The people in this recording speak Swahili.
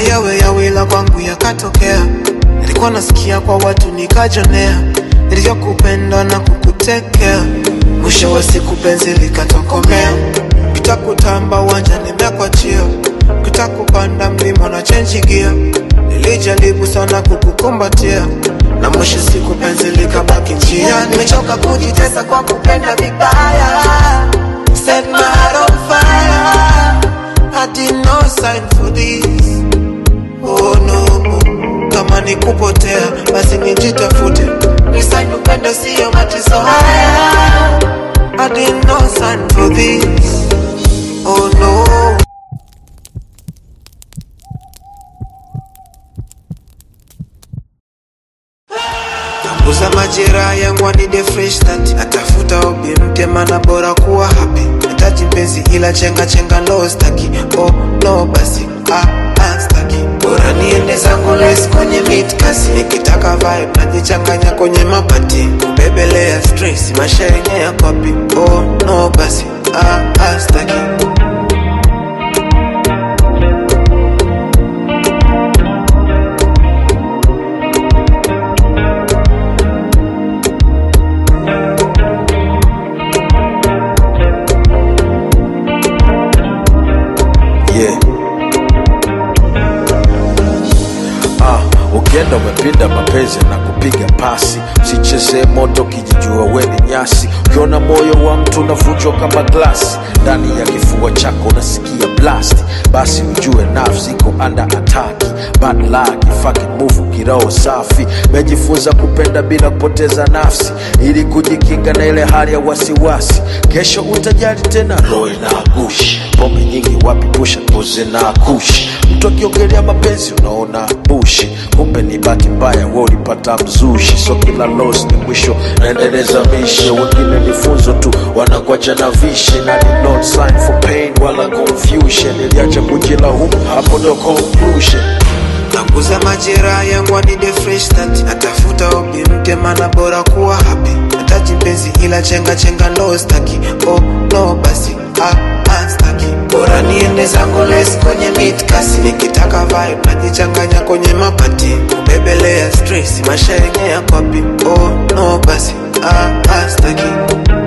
yawe yawila kwangu yakatokea nilikuwa nasikia kwa watu nikajonea nilivyokupenda na kukutekea mwisho wa siku penzi likatokomea kitakutamba uwanja nimekwachia kitakupanda mlima na chenji gia nilijaribu sana kukukumbatia na mwisho siku penzi likabaki njia nimechoka kujitesa kwa kupenda vibaya Set my heart on fire I did no sign for this Oh no Kama ni kupotea Basi nijitafute Nisign upendo sio mateso haya I did no sign for this Oh no Napunguza majeraha yangu anide fresh start Natafuta obi mpya maana bora kuwa happy Nataji mpenzi ila chenga chenga no staki Oh no basi ah ah staki Bora niende zangu less kwenye mid kasi Nikitaka vibe najichanganya kwenye mabati Kubebelea stress maisha yenye ya kopi Oh no basi ah ah staki yeah. Ah, ukienda umepinda mapenzi na kupiga pasi, usichezee moto kijijua we ni nyasi. Ukiona moyo wa mtu unavunjwa kama glasi, ndani ya kifua chako unasikia blast, basi ujue nafsi iko under attack. Bad luck, fucking move, kiroho safi. Mejifunza kupenda bila kupoteza nafsi, ili kujikinga na ile hali ya wasiwasi. Kesho utajali tena, roho inagushi pombe nyingi wapi pusha tuze na kushi mtu akiongelea mapenzi unaona bushi kumbe ni bahati mbaya we ulipata mzushi so kila los ni mwisho naendeleza mishe wengine ni funzo tu wanakwacha na vishe na ni not sign for pain wala confusion iliacha kujilaumu hapo ndo conclusion Napunguza majeraha yangu anide fresh start Natafuta obi mpya maana bora kuwa happy Nataji mpenzi ila chenga chenga no staki Oh no basi ah ah staki Bora niende zangu less kwenye mid kasi Nikitaka vibe najichanganya kwenye mapati Kubebelea stress maisha yenye ya kopi Oh no basi ah ah staki